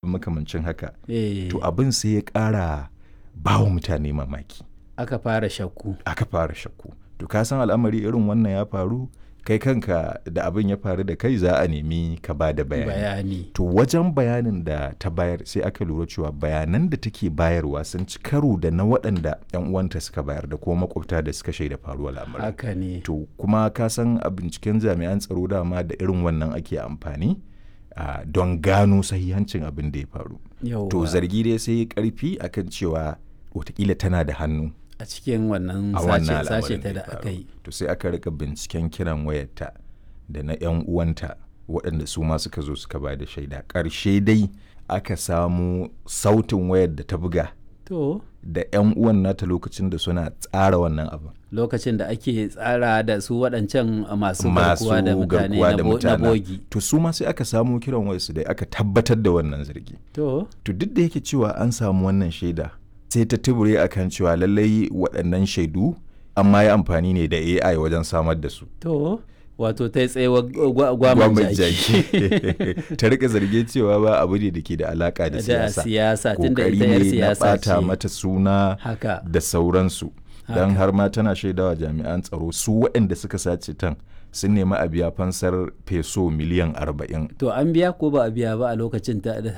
makamancin haka eh, to abin sai ya ƙara ba wa mutane mamaki aka fara shakku aka fara shakku to ka san al'amari irin wannan ya faru kai kanka da abin ya faru da kai za a nemi ka ba da bayani bayani to wajen bayanin da ta bayar sai aka lura cewa bayanan da take bayarwa sun ci karo da na waɗanda 'yan uwanta suka bayar da kuma makwabta da suka shaida faruwar lamarin haka ne to kuma ka san a binciken jami'an tsaro dama da irin wannan ake amfani ah, don gano sahihancin abin da ya faru to yauwa zargi dai sai ya karfi akan cewa watakila tana da hannu a cikin wannan a wannan sace sace al'amarin ta da da ya aka faru yi to sai aka rika binciken kiran wayarta da na 'yan uwanta waɗanda su ma suka zo suka ba da shaida ƙarshe dai aka samu sautin wayar da ta buga to da 'yan uwan nata lokacin da suna tsara wannan abin lokacin da ake tsara da su waɗancan masu masu garkuwa da mutane garkuwa na da bo- na mutane bogi to su ma sai aka samu kiran wayarsu dai aka tabbatar da wannan zargi to to duk da yake cewa an samu wannan shaida sai ta tubure akan cewa lallai waɗannan shaidu an ma yi amfani ne da AI wajen samar da su to wato ta yi tsayewa gwa- gwaman Gwamnati jaki ta rika zarge cewa ba abu ne da ke da alaka da da siyasa siyasa tunda kokari ita yar ne na siyasa bata ce mata suna haka da sauransu don Haka. har ma tana shaidawa jami'an tsaro su waɗanda suka sace tan sun nemi a biya fansar feso miliyan arba'in to an biya ko ba a biya ba a lokacin ta da